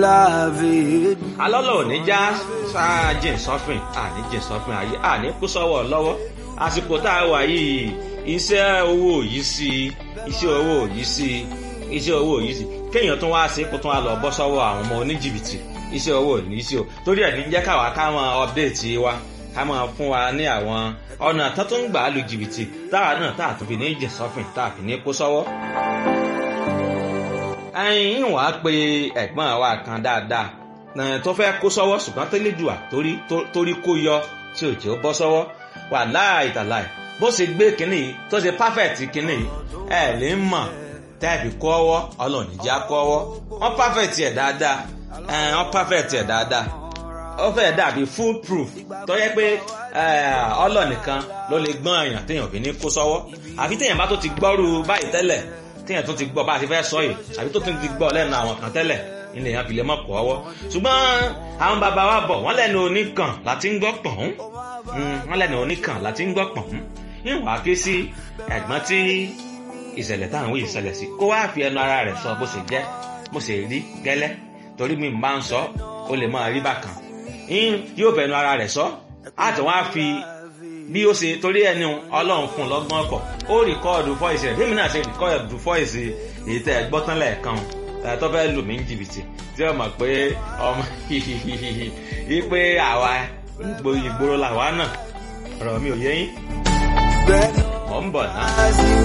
beloved. alọ́lọ́ ò ní já sáájìn sọ́fìn àní jìn sọ́fìn ayé àní kú sọ́wọ́ lọ́wọ́ àsìkò tá a wà yìí iṣẹ́ owó yìí sí iṣẹ́ owó yìí sí iṣẹ́ owó yìí sí kéèyàn tún wá sí kó tún wá lọ bọ́ sọ́wọ́ àwọn ọmọ oníjìbìtì iṣẹ́ owó ní sí o torí ẹ̀ ní jẹ́ káwa ká máa update wa ká máa fún wa ní àwọn ọ̀nà tó tún gbà á lu jìbìtì táwa náà tá a tún fi ní jìn sọ́fìn tá a fi ní kó sọ́wọ́ ẹyin wàá pe ẹ̀gbọ́n wa kan dáadáa tó fẹ́ kó sọ́wọ́ ṣùgbọ́n tó lè dùà torí kó yọ tí ò jẹ́ ó bọ́ sọ́wọ́ wà láì tàláì bó ṣe gbé kínní yìí tó ṣe perfect kínní yìí ẹ lè mọ̀ tẹ́ẹ̀fì kọ́ ọwọ́ ọlọ́ọ̀ni já kọ́ ọwọ́ wọ́n perfect ẹ̀ dáadáa wọ́n perfect ẹ̀ dáadáa ó fẹ́ dàbí full proof tó yẹ pé ọlọ́ọ̀nìkan ló lè gbọ́n èèyàn téèyàn fi ní kó sọ́wọ́ àfi téèyàn bá tó ti gbọ́rú báyìí tẹ́lẹ̀ téèyàn tó ti gbọ́ bá a ti fẹ́ sọ yìí àbí tó ti gbọ́ lẹ́nu àwọn kan tẹ́lẹ̀ ilé yẹn fi lè mọ̀ kọ́ ọwọ́ ṣùgbọ́n àwọn bàbá wa bọ̀ wọ́n lẹ́nu oníkan láti ń gbọ́ pọ̀n wọ́n lẹ́nu oníkan láti ń gbọ́ pọ̀n ìwà ké sí ẹ̀gbọ́n tí ìṣẹ̀lẹ̀ táwọn wí ìṣẹ̀lẹ̀ sí kó wá fi ẹnu ara rẹ̀ sọ bó ṣe jẹ́ bó ṣe rí gẹ́lẹ́ torí mi máa ń sọ ó lè máa rí bákan yóò fẹnu ara rẹ̀ sọ àti wọ́n á fi bí ó ṣe torí ẹni ọlọ́run fún lọ́gbọ́n ọkọ̀ ó rìkọ́ọ̀dù fọ́ìsì rẹ̀ fíìmù náà ṣe rìkọ́ọ̀dù fọ́ìsì èyí tẹ́ ẹ gbọ́ tán lẹ́ẹ̀kan tó fẹ́ lù mí ní jìbìtì tí ó mọ̀ pé ọmọ yìí pé àwa ìgboro làwa náà ọ̀rọ̀ mi ò yé yín mọ̀ ń bọ̀ náà.